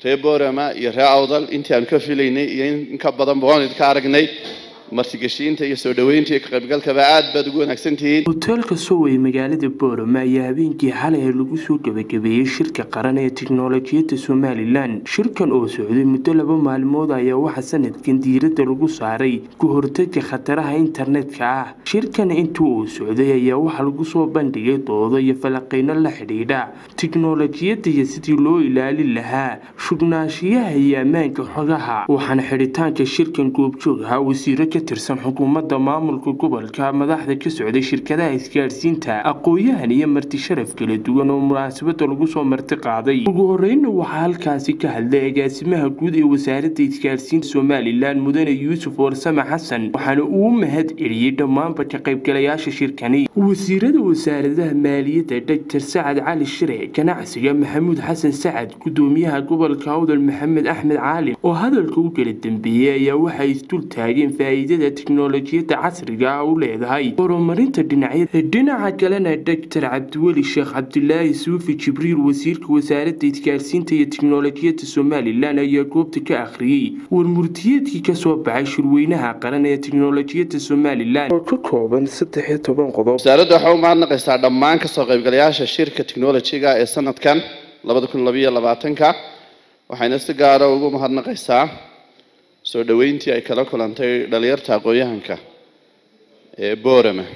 reer boorama iyo reer awdal intii aanu ka filaynay iyo in ka badanba waan idinka aragnay martigeshiinta iyo soo dhoweynta iyo ka qaybgalkaba aad baad ugu wanaagsan tihiin hoteelka sow ee magaalada boorama ayaa habeenkii xalay lagu soo gabagabeeyey shirka qaran ee tiknolojiyadda somalilan shirkan oo socday muddo laba maalmood ayaa waxaa sanadkan diiradda lagu saaray ku hortega khataraha internetka ah shirkan intii uu socday ayaa waxaa lagu soo bandhigay doodo iyo falaqeyno la xidhiidha tiknolojiyadda iyo sidii loo ilaalin lahaa shugnaanshiyaha iyo ammaanka xogaha waxaana xidhitaanka shirkan goobjoog ahaa wasiiro ka tirsan xukuumadda maamulka gobolka madaxda ka socday shirkadaha isgaadhsiinta aqooyahan iyo marti sharaf kala duwan oo munaasabada lagu soo marti qaaday ugu horeyna waxaa halkaasi ka hadlay agaasimaha guud ee wasaaradda isgaadhsiinta somalilan mudane yuusuf warsame xasan waxaana uu mahad celiyey dhammaanba ka qaybgalayaasha shirkani wasiirada wasaaradaha maaliyadda doctor sacad cali shire ganacsiga maxamuud xasan sacad gudoomiyaha gobolka awdal maxamed axmed caalim oo hadalka u kala dambeeyey ayaa waxay isdul taageen faa'iidada tiknolojiyadda casriga ah u leedahay horumarinta dhinacyada dhinaca kalena doctor cabdiweli sheekh cabdilaahi suufi jibriil wasiirka wasaaradda isgaarsiinta iyo tiknolojiyadda somalilan ayaa goobta ka akhriyey warmurtiyeedkii kasoo baxay shirweynaha qaran ee tiknolojiyadda somalilan oo ka kooban saddex iyo toban qodob wasaaradda waxaa u mahadnaqaysaa dhammaan kasoo qaybgalayaasha shirka technolojiga ee sanadkan labada kun labayo labaatanka waxayna si gaara ugu mahadnaqaysaa soo dhoweyntii ay kala kulantay dhalinyarta aqoon-yahanka ee boorama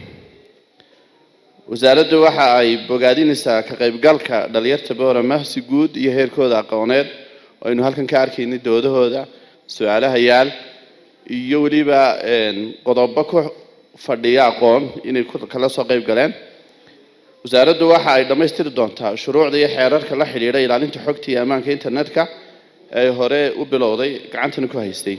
wasaaraddu waxa ay bogaadinaysaa ka qaybgalka dhalinyarta boorama si guud iyo heerkooda aqooneed oo aynu halkan ka arkaynay doodahooda su-aalaha yaal iyo weliba qodobo ku fadhiya aqoon inay kala soo qayb galeen wasaaraddu waxa ay dhammaystiri doontaa shuruucda iyo xeerarka la xidhiidha ilaalinta xogta iyo ammaanka internetka ee hore u bilowday gacantana ku haystay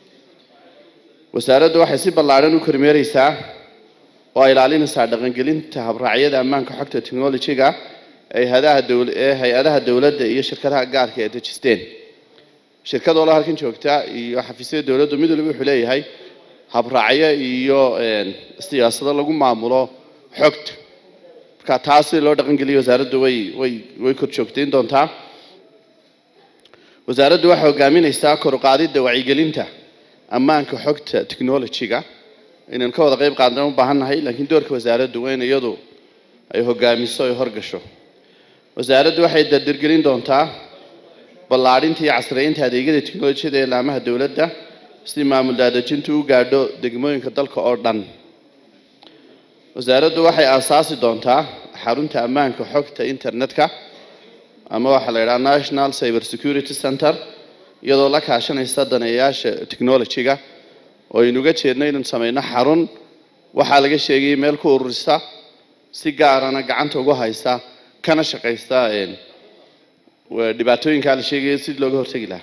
wasaaraddu waxay si ballaadhan u kormeereysaa oo ay ilaalinaysaa dhaqangelinta habraacyada ammaanka xogta technolojiga ee hay-adaha dowladda iyo shirkadaha gaarka ee dejisteen shirkad walba halkan joogta iyo xafiisyada dowladdu mid waliba wuxuu leeyahay habraacyo iyo siyaasado lagu maamulo xogta marka taas si loo dhaqangeliyo wasaaraddu way way way kor joogtayn doontaa wasaaraddu waxay hogaaminaysaa kor u qaadidda wacyigelinta ammaanka xogta technolojiga inaan ka wada qayb qaadna u baahannahay laakiin doorka wasaaraddu waa in iyadu ay hogaamiso ay horgasho wasaaraddu waxay dardargelin doontaa ballaadhinta iyo casriyeynta adeegyada teknolojiyada ee laamaha dowladda si maamul daadejintu u gaadho degmooyinka dalka oo dhan wasaaraddu waxay aasaasi doontaa xarunta ammaanka xogta internetka ama waxaa la yidhaha national cyber security center iyadoo la kaashanaysa daneeyaasha technolojiga oo aynuga jeedno inaan sameyno xarun waxaa laga sheegayay meel ku ururisa si gaarana gacanta ugu haysa kana shaqaysta dhibaatooyinkaa la sheegaya si looga hortegi lahaa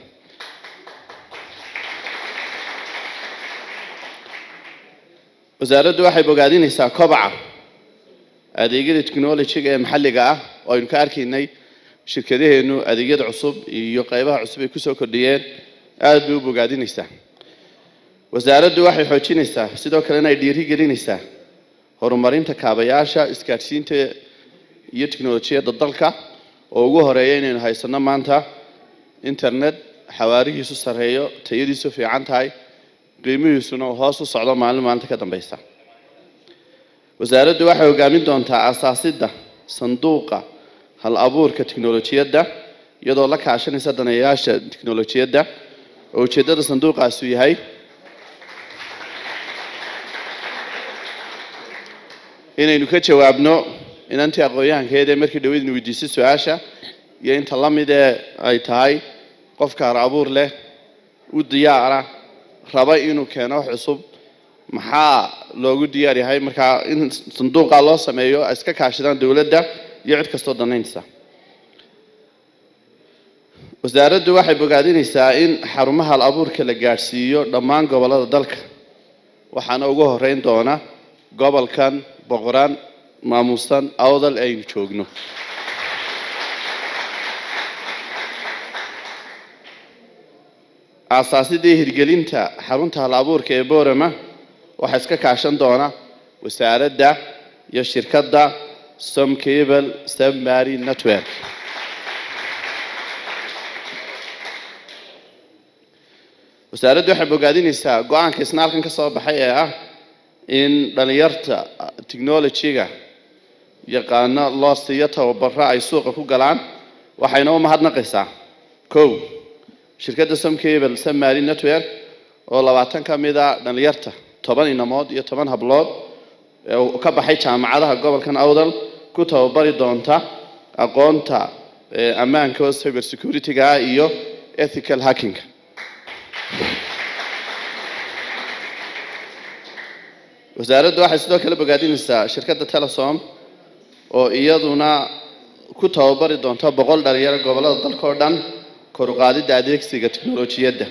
wasaaraddu waxay bogaadinaysaa kobaca adeegyada technolojiga ee maxalliga ah oo aynu ka arkaynay shirkadaheenu adeegyada cusub iyo qaybaha cusub ay kusoo kordhiyeen aada bay u bogaadinaysaa wasaaraddu waxay xoojinaysaa sidoo kalena ay dhiiri gelinaysaa horumarinta kaabayaasha isgaadhsiinta iyo teknolojiyadda dalka oo ugu horeeya inaynu haysano maanta internet xawaarihiisu sarreeyo tayadiisu fiican tahay qiimihiisuna uu hoos u socdo maalin maalinta ka dambeysa wasaaraddu waxay hogaamin doontaa asaasidda sanduuqa hal abuurka teknolojiyadda iyadoo la kaashanaysa daneeyayaasha teknolojiyadda oo ujeeddada sanduuqaasu yahay inaynu ka jawaabno inantii aqoon-yahankeed ee markii dhaweydna weydiisay su-aasha iyo inta la mid ee ay tahay qofka har abuur leh u diyaara raba inuu keeno wax cusub maxaa loogu diyaar yahay markaa in sanduuqa loo sameeyo ay iska kaashadaan dowladda iyo cid kastoo danaynaysa wasaaraddu waxay bogaadinaysaa in xarumaha hal abuurka la gaadhsiiyo dhammaan gobollada dalka waxaana ugu horeyn doona gobolkan boqoraan maamuusan awdal aynu joogno aasaasidii hirgelinta xarunta hal abuurka ee boorama waxaa iska kaashan doona wasaaradda iyo shirkadda somcable submary network wasaaraddu waxay bogaadinaysaa go-aanka isna halkan ka soo baxay ee ah in dhalinyarta technology-ga yaqaano loo siiyo tababaro ay suuqa ku galaan waxayna u mahadnaqaysaa kow shirkadda somcable somali network oo labaatan ka mid a dhalinyarta toban inamood iyo toban hablood ee ka baxay jaamacadaha gobolkan awdal ku tababari doonta aqoonta ammaanka oo cyber security-ga ah iyo ethical hacking wasaaraddu waxay sidoo kale bogaadinaysaa shirkadda telesom oo iyaduna ku tababari doonta boqol dhalinyaro gobollada dalka oo dhan kor u qaadidda adeegsiga teknolojiyadda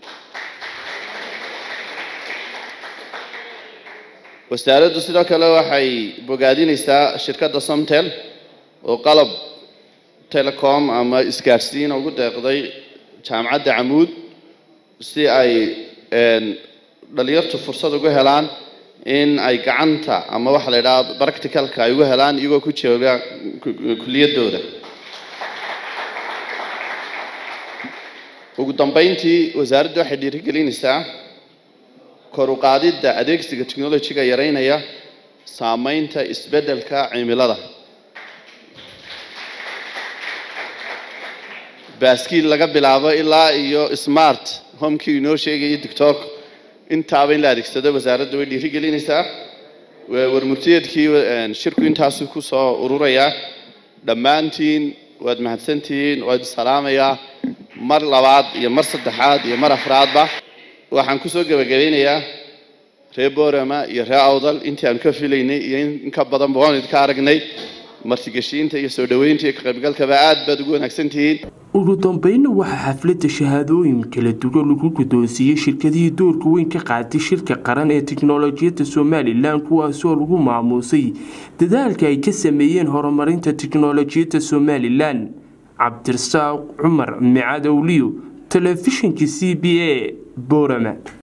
wasaaraddu sidoo kale waxay bogaadinaysaa shirkadda somtel oo qalab telecom ama isgaadhsiina ugu deeqday jaamacadda camuud si ay dhalinyartu fursad ugu helaan in ay gacanta ama waxa la yidhaha practicalka ay ugu helaan iyagoo ku jooga kuliyadooda ugu dambeyntii wasaaraddu waxay dhiirigelinaysaa kor u qaadidda adeegsiga technology-ga yareynaya saameynta isbeddelka cimilada baaskiil laga bilaabo ilaa iyo smart homekii inoo sheegaya tiktok intaaba in la adeegsado wasaaradda way dhiirigelinaysaa warmurtiyeedkii shirku intaasu ku soo ururayaa dhammaantiin waad mahadsantihiin waad salaamayaa mar labaad iyo mar saddexaad iyo mar afraadba waxaan kusoo gebagabeynayaa reer borama iyo reer awdal intii aanu ka filaynay iyo in ka badanba waan idinka aragnay martigeshiinta iyo soo dhoweynta iyo ka qaybgalkaba aad baad ugu wanaagsan tihiin ugu dambeynna waxaa xafladda shahaadooyin kala duwan lagu guddoonsiiyey shirkadihii doorka weyn ka qaatay shirka qaran ee tiknolojiyadda somalilan kuwaasoo lagu maamuusay dadaalka ay ka sameeyeen horumarinta tiknolojiyadda somalilan cabdirasaaq cumar micadowliyo telefishinka c b a borama